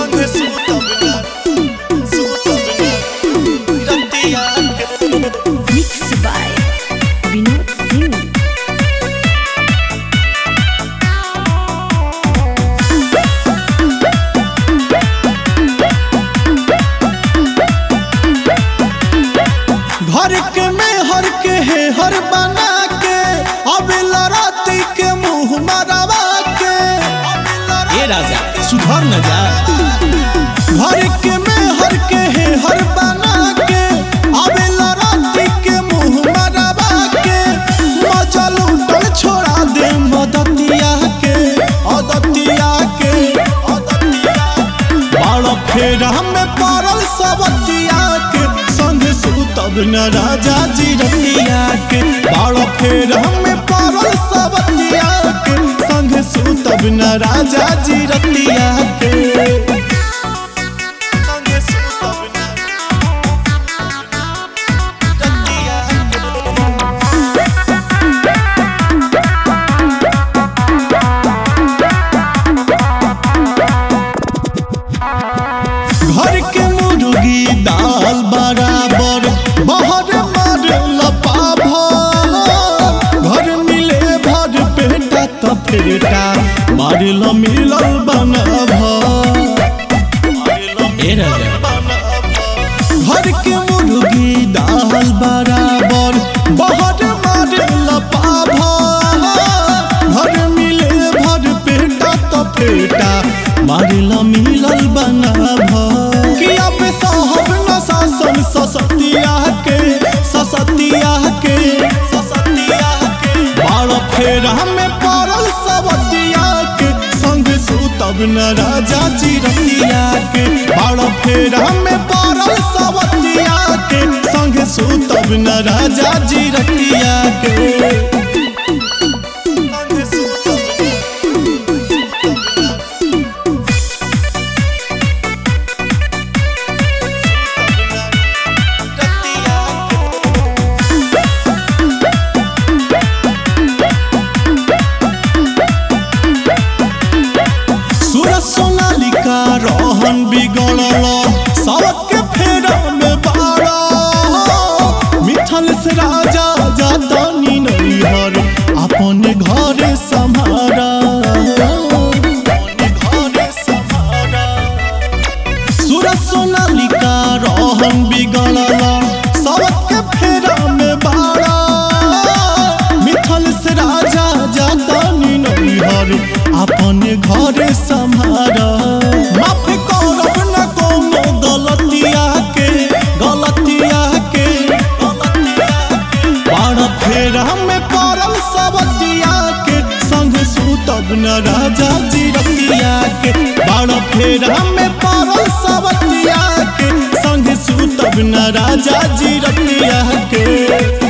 संगे सुतब ना सुतब ना रतिया के Mixed by Vinod Singh. घर के में हर के है हर बना के अब लड़ाती के मुंह मरवा के ए राजा सुधर न जा घर के में हर के है हर बना के अब लड़ाती के मुंह मरवा के मजा लूटल छोड़ा दे मदतिया के अदतिया के अदतिया बाड़ फेर हमें पड़ल सबतिया के संग सुतब न राजा जी रतिया के बाड़ फेर हमें पड़ल सबतिया के संग सुतब न राजा जी रतिया के संग सुतब न रतिया के। घर के मुर्गी दाल बराबर बाहर मार लपा भर घर मिले भर पेटा त पेटा मार ल मिलल बना ए राजा घर के मुर्गी दाल बराबर बाहर मार लपा भर घर मिले भर पेटा त पेटा मार ल मिलल बना कि अब साहब न शासन ससतिया के ससतिया के ससतिया के बाड़ फेर हमें पड़ल सबतिया के संग सुतब न राजा जी रतिया के बाड़ फेर हमें पड़ल सबतिया के संग सुतब न राजा जी रतिया के संग सुतब रतिया के सूरज सोनालिका रोहन बिगड़ल सबके फेरा में बाड़ा मिथल से राजा जातानी नैहर अपन घर सम्हारा अपन घर सम्हारा सूरज सोनालिका रोहन बिगड़ल सबके फेरा में बाड़ा मिथल से राजा जातानी नैहर अपन घर सम्हारा माफ करब न कोनो गलतिया के गलतिया के गलतिया के बाड़ फेर हमें पड़ल सबतिया के संग सुतब न राजा जी रतिया के बाड़ फेर हमें पड़ल सबतिया के संग सुतब न राजा जी रतिया के